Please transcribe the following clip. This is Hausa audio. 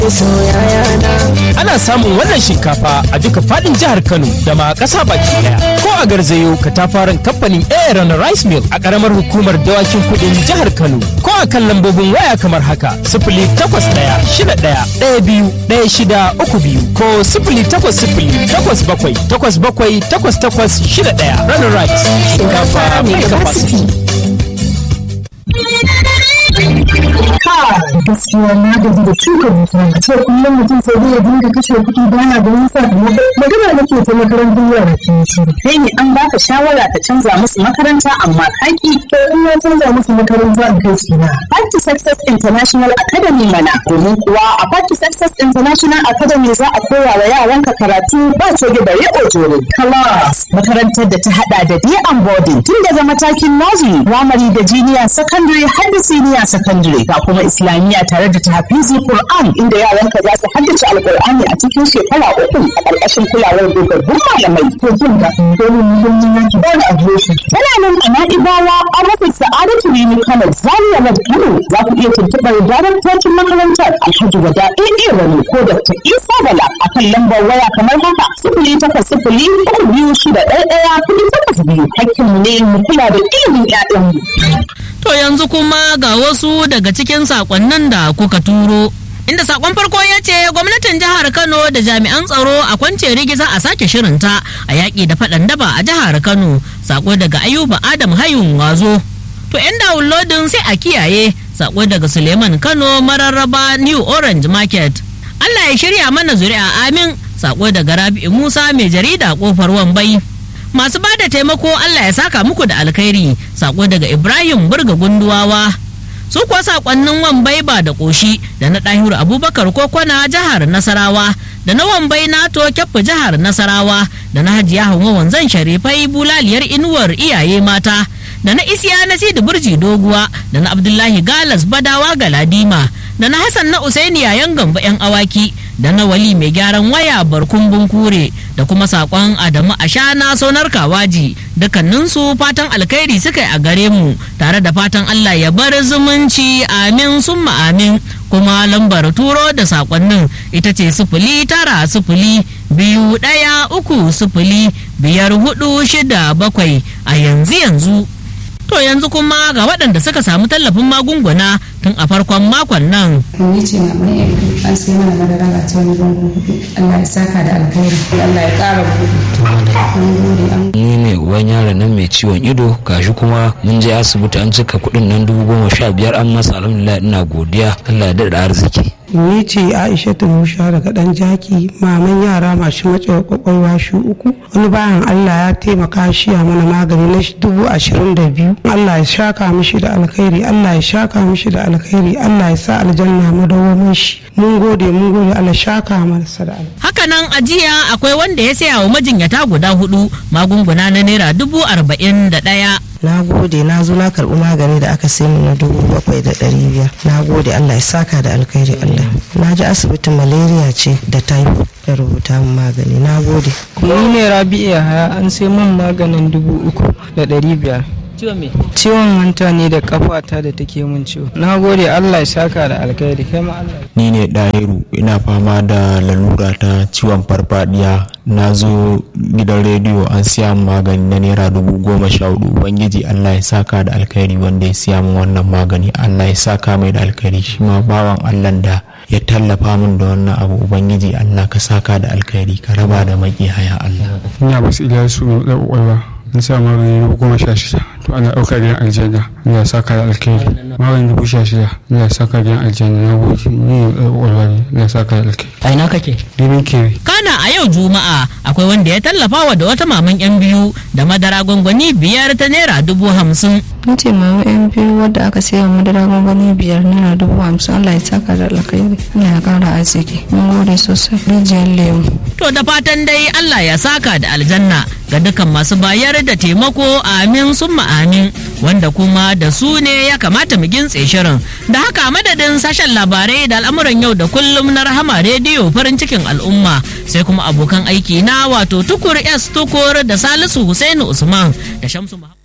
Ana samun wannan shinkafa a duka fadin jihar Kano da ma ƙasa baki daya. Ko a garzayo katafaren kamfanin Aaron Rice Mill a ƙaramar hukumar dawakin kudin jihar Kano. Ko a kan lambobin waya kamar haka sifili takwas ɗaya shida ɗaya ɗaya biyu ɗaya shida uku biyu ko sifili takwas sifili takwas bakwai takwas bakwai takwas takwas shida ɗaya. Runner Rice shinkafa mai capacity. gaskiya na gaji da shuka dusa a ce kullum mutum sai dai ya dinga kashe kuɗi bana da wani sakamako magana nake ta makarantar yara ke shiru kai ne an baka shawara ka canza musu makaranta amma kaki to in na canza musu makaranta in kai su na Party Success International Academy mana domin kuwa a Party Success International Academy za a koya wa yaranka karatu ba coge bare ojoro class makarantar da ta hada da day and boarding tun daga matakin nursery primary da junior secondary har da senior secondary ga kuma islamiyya tare da tahfizi Qur'an inda yaranka za su haddace alqur'ani a cikin shekara uku a ƙarƙashin kulawar dogaggun malamai to jin ga domin muhimmin yanki ba da adireshi tana nan a na'ibawa an rufe sa'adatu rimi kano zaria road kano za ku iya tuntuɓar daraktocin makarantar alhaji wada ɗaya wani ko dr isa bala a kan lambar waya kamar haka sifili takwas sifili uku biyu shida ɗaya ɗaya kuɗi takwas biyu hakkinmu ne mu kula da ilimin ƴaƴanmu. To yanzu kuma ga wasu daga cikin sakonnin da kuka turo. Inda sakon farko ya ce gwamnatin jihar Kano da jami'an tsaro a kwance rigiza a sake shirinta a yaƙi da faɗan daba a jihar Kano. Sako daga Ayuba Adam Hayun Wazo. To 'yan downloading sai a kiyaye sako daga Suleiman Kano mararraba New Orange Market. Allah ya shirya mana zuri'a amin sako daga Rabi'u Musa mai jarida kofar Wambai. masu ba da taimako Allah ya saka muku da alkhairi sako daga Ibrahim Burga Gunduwawa su kuwa sakonnin wambai ba da ƙoshi da na ɗahiru abubakar kokona jihar nasarawa da na wambai nato kyaffa jihar nasarawa da na hajiya hawa wanzan sharifai bulaliyar inuwar iyaye mata da na isiya na sidi burji doguwa da na abdullahi galas badawa galadima da na hassan na usaini yayan gamba yan awaki da na wali mai gyaran waya barkun bunkure da kuma sakon adamu ashana sonar kawaji dukkaninsu fatan alkhairi suka yi a gare mu tare da fatan allah ya bar zumunci amin summa amin kuma lambar turo da sakonnin ita ce sifili tara sifili biyu ɗaya uku sifili biyar hudu shida bakwai a yanzu yanzu To yanzu kuma ga waɗanda suka samu tallafin magunguna tun a farkon makon nan. Ni ce maman yanzu an sai mana madara ga ta wani gungun hudu. Allah ya saka da alkhairi. Allah ya ƙara buɗe. An gode an ni ne uban yaron nan mai ciwon ido gashi kuma mun je asibiti an cika kuɗin nan dubu goma sha biyar an masa alhamdulillah ina godiya Allah ya daɗa arziki. ni ce aisha musha daga dan jaki maman yara masu matsewar kwakwalwa shi uku wani bayan allah ya taimaka shi a mana magani na dubu ashirin da biyu allah ya shaka mishi da alkhairi allah ya shaka mishi da alkhairi allah ya sa aljanna madawamin shi mun gode mun gode allah shaka masa da alkhairi Hakanan a jiya akwai wanda ya saya wa majinyata guda hudu magunguna na naira dubu arba'in da ɗaya. na gode na zo na karɓi magani da aka sai na dubu bakwai da ɗari biyar na gode allah ya saka da alkhairi allah na ji asibitin malaria ce da typhoid da rubuta min magani na gode ni ne rabi'u haya an sai min maganin dubu uku da ɗari biyar Ciwon me? ciwon hanta ne da kafata da take min ciwo na gode allah ya saka da alkhairi kai ma allah ni ne ɗahiru ina fama da lalura ta ciwon farfadiya na zo gidan rediyo an siya min magani na naira dubu goma sha hudu ubangiji allah ya saka da alkhairi wanda ya siya min wannan magani allah ya saka mai da alkhairi shi ma bawan allah da ya tallafa min da wannan abu ubangiji allah ka saka da alkhairi ka raba da haya allah ina basu iliyasu mai da kwakwalwa na sa magani dubu goma sha shida to ana ɗauka gidan aljanna Allah ya saka da alkhairi magani dubu sha shida Allah ya saka gidan aljanna na gode ni da kwakwalwa ne Allah ya saka da alkhairi A ina kake? Dimin kere Kana a yau Juma'a akwai wanda ya tallafa wa da wata maman yan biyu da madara gwangwani biyar ta naira dubu hamsin. Ni ce mama yan biyu wadda aka sayi wa madara gwangwani biyar naira dubu hamsin Allah ya saka da alkhairi Allah ya kara arziki mun gode sosai rijiyar lemu. To da fatan dai Allah ya saka da aljanna ga dukkan masu bayar da taimako amin summa amin wanda kuma da su ne ya kamata mu gintse shirin da haka madadin sashen labarai da al'amuran yau da kullum na rahama rediyo farin cikin al'umma sai kuma abokan aiki na wato tukur s tukur da salisu husainu usman da shamsu Muhammad.